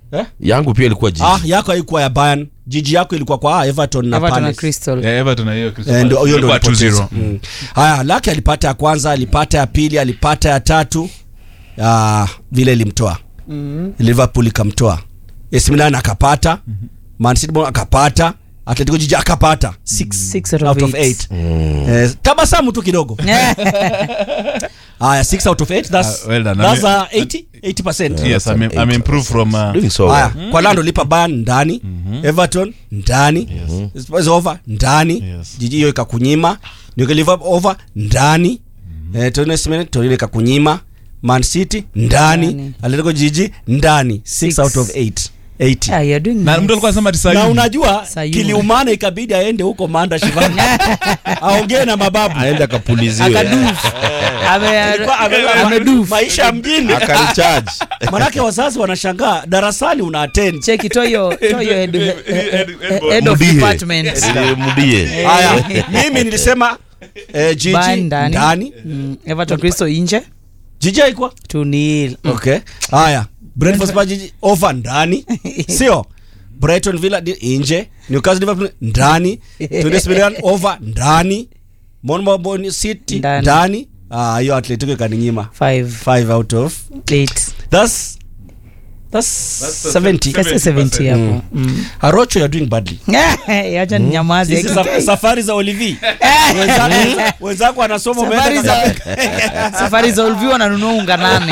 Eh? yangu pia ilikuwa jiji ah yako haikuwa ya Bayern jiji yako ilikuwa kwa ah, Everton na Everton na Palace Crystal. Eh, Everton na hiyo Crystal Eh, ndio Palace. hiyo ndio Ilikuwa 2-0. alipoteza. Mm. Haya, Laki alipata ya kwanza, alipata ya pili, alipata ya tatu. Ah, vile ilimtoa. Liverpool ikamtoa. AC Milan akapata. Man City bwana akapata. Atletico Jiji akapata. 6 Six out out of of eight. 8. Eh, tabasamu tu kidogo. Haya, 6 out of 8. That's Ah, well done. that's Ame- uh, 80 80%. Yes, I'm, I'm improved from uh, doing so Haya, well. kwa Lando lipa Bayern ndani, Everton ndani, Spurs over ndani, Yes. jiji hiyo ikakunyima, Newcastle Liverpool over ndani, eh, Torino Simeone Torino ikakunyima, Man City ndani, Ndani. Atletico Jiji ndani, 6 Six. out of 8. 80. Ah, you're doing na nice. mtu alikuwa anasema ati Na Sayuni. unajua Sayuni. kiliumana ikabidi aende huko Manda Shivani aongee na mababu aende akapuliziwe Akadufu. Ame- Alikuwa ame- amedufu. maisha ya mjini akaricharge manake wazazi wanashangaa darasani una attend Cheki toyo toyo head, Head- head- head- head of Mudie. department. Eh, mudie haya mimi nilisema eh, jiji Bayern ndani. ndani Mm, Everton Crystal nje. jiji haikuwa 2-0. okay haya brentford Spurs jiji over ndani sio brighton villa di- nje newcastle liverpool ndani Tunis Milan over ndani Bournemouth City Ndani. ndani ah hiyo atletico ikaninyima Five. 5 out of Eight. that's that's That's 70 Kasi 70 hapo. Mm. arocho you're doing badly Acha ninyamaze. Hizi saf- safari za olivier wenzako wenzako wanasoma Safari umeenda za safari za Ulvi wananunua unga nane.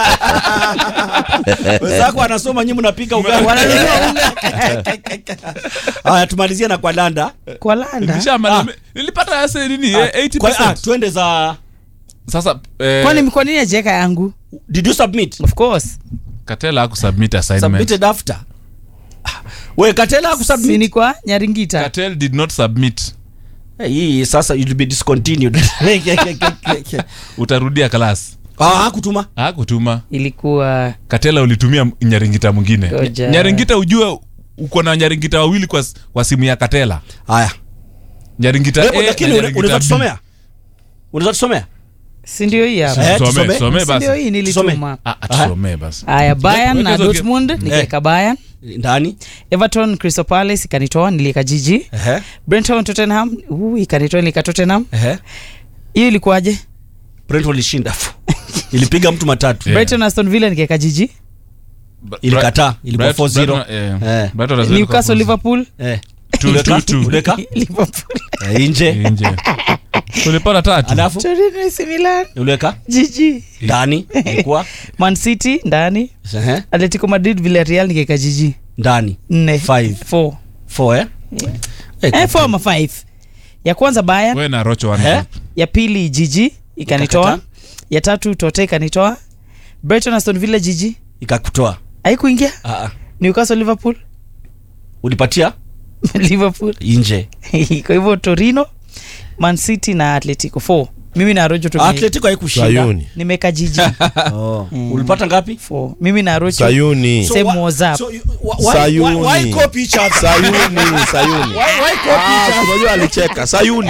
wenzako wanasoma nyinyi mnapika ugali Wananunua unga haya tumalizie na kwa landa kwa landa. Nishamaliza. nilipata ase nini eh, Kwa- ah, 80% twende za sasa eh, Kwani kwa nini ajeka yangu? did you submit Of course. Katela hakusubmit assignment submitted after Ah, we katela Si kusubmit ni kwa Nyaringita. Katel did not submit Eh, hii sasa you'll be discontinued utarudia class ah hakutuma hakutuma Ilikuwa katela ulitumia nyaringita mwingine Ngoja. nyaringita ujue uko na nyaringita wawili kwa, kwa simu ya katela haya nyaringita Eh, A na lakini una- nyaringita unaweza B. tusomea unaweza tusomea si ndio hii hapa. Eh, Tusome, tusome. tusome Si basi. ndio hii nilituma. Ah, ah, tusomee basi Haya Bayern na Weka hizo Dortmund nikaweka Bayern. ndani Everton Crystal Palace ikanitoa niliweka jiji. ehe Brenton Tottenham, uh, ikanitoa nilika Tottenham. ehe Hiyo ilikuwaje? Brentford ilishinda ilipiga mtu matatu Yeah. Brighton Aston Villa nikaweka jiji. Bra- Ilikataa, ilikuwa Brighton- 4-0. Brighton, eh, Eh. Brighton has ilikuwa Newcastle 4-0. Liverpool. eh Two, Uleka? two, two. Uleka? Liverpool. Eh, nje Nje. tulipata tatu alafu Torino AC Milan. uleka Jiji. ndani ilikuwa Man City ndani. ehe Atletico Madrid Villarreal nikaweka jiji. ndani Nne. Five. Four. four eh eh Eh, four ama five. Ya kwanza Bayern, we na rocho one Eh? top. ya pili jiji ikanitoa. Ikakataa. Ya tatu Tote ikanitoa. Brighton Aston Villa jiji. ikakutoa Haikuingia. ah ah Newcastle Liverpool. ulipatia Liverpool. nje Kwa hivyo Torino, Man City na Atletico 4. Mimi na Rojo tume Atletico haikushinda sayuni nimeka jiji oh. ulipata ngapi 4. Mimi na Rojo sayuni Same wa- was up. so you- why- why- Sayuni. why- why copy each other? sayuni sayuni Why- why copy each Ah, other? unajua alicheka sayuni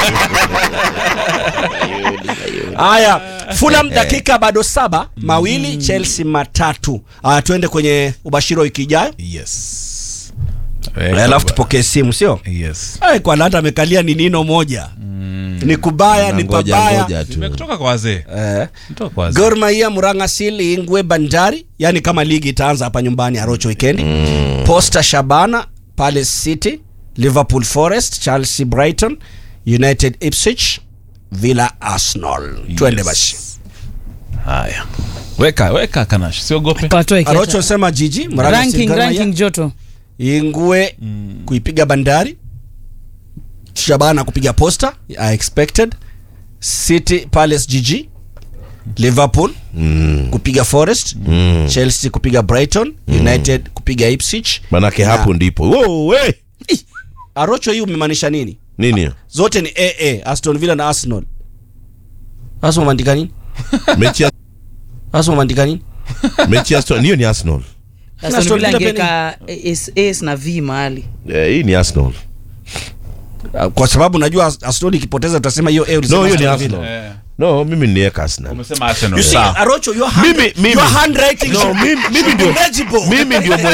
haya fulham dakika bado saba mawili chelsea matatu haya tuende kwenye ubashiri wa wiki ijayo yes Eh, alafu tupokee simu sio yes Ay, kwa lata amekalia ni nino moja ni kubaya ni Ngoja, pabaya ngoja tu. nimekutoka kwa wazee eh. Nimetoka kwa wazee Gor Mahia, Murang'a Seal, Ingwe, Bandari, yani kama ligi itaanza hapa nyumbani Arocho weekend. Posta Shabana, Palace City, Liverpool Forest, Chelsea Brighton, United Ipswich, Villa Arsenal. Twende basi. haya weka weka kanash siogope Patoe kiacha. Arocho sema jiji, Murang'a Seal, ranking Gor Mahia, ranking joto. Ingwe kuipiga Bandari, Shabana kupiga Posta, I expected. City Palace GG, Liverpool Mm, kupiga Forest, mm. Chelsea kupiga Brighton, United kupiga Ipswich. manake hapo ndipo Wow, we! Arocho hii umemaanisha nini? nini hiyo? Zote ni AA, Aston Villa na Arsenal. Sasa umeandika nini? mechi ya Sasa umeandika nini? mechi ya Aston- hiyo ni arsenal Aston Aston Villa Villa pia angeka S, S na V mahali. Eh, hii ni arsenal Ah, Kwa sababu najua As- Aston ikipoteza utasema hiyo A ulisema no hiyo ni Aston Villa. arsenal Eh, no mimi niweka arsenal umesema arsenal You see, sawa Arocho, your hand, Mimi- mimi- your handwriting No, should- mimi- mimi should be ndio- legible. mimi ndio